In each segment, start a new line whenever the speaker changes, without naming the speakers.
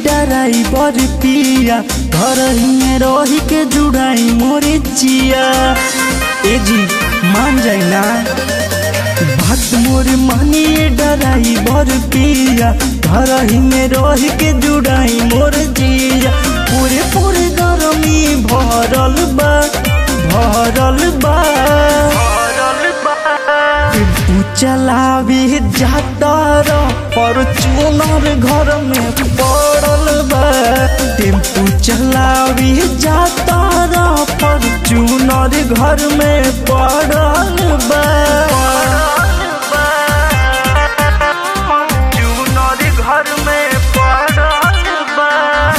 driver पिया घर में रही के जुड़ाई मोरे चिया ए जी मान जाए ना बात मोर मानिए ड्राइवर पिया घर में रही के जुड़ाई मोर जिया पूरे पूरे गरमी भरल बा भरल बा टेम्पू चलावी जाता र फॉर्चूनर घर में पड़ल बा टेम्पू चलावी जाता र फॉर्चूनर घर में पड़ल बा फॉर्चूनर घर में पड़ल बा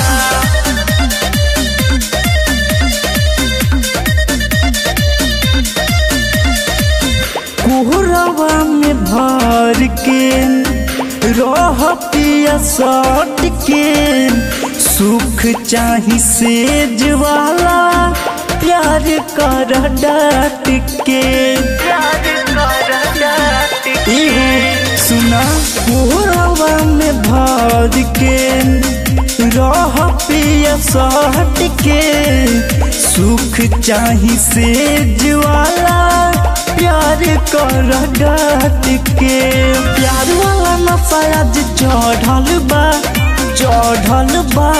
कोहरावा में भर के रह पिया सट के सुख चाही सेज वाला प्यार कर डाट के इहो सुना कोहरावा में भर के रह पिया सट के सुख चाही सेज वाला प्यार कर डाट के प्यार वाला नशा आज चढ़ल बा चढ़ल बा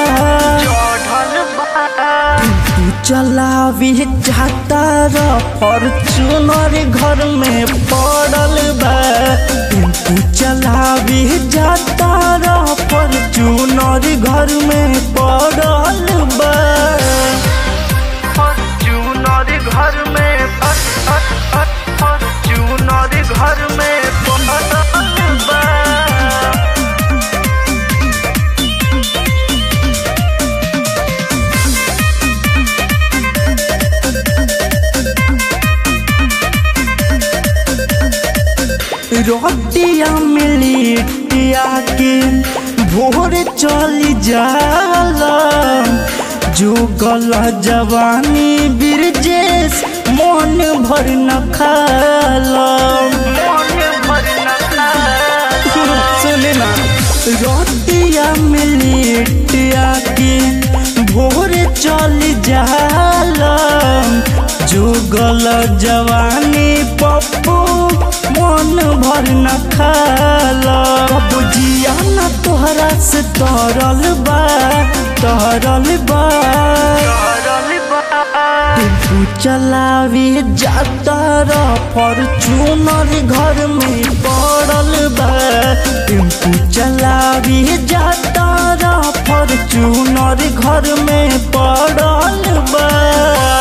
तू चलावी जाता र फॉर्चूनर घर में पड़ल बा तू चलावी जाता र फॉर्चूनर घर में पड़ल बा फॉर्चूनर घर में फॉर्चूनर घर में पड़ल बा रोटिया मिलिटिया के भोर चली जाला जो गला जवानी बिरजेश मन भर न खाला सुने ना रोटिया मिलिटिया के भोर चली जाला जो गला जवानी पप्पू मन भर न खाला बुझिया न तोहरा से तरल बा तरल बा टेम्पू चलावी जाता र फॉर्चूनर घर में पड़ल बा टेम्पू चलावी जाता र फॉर्चूनर घर में पड़ल बा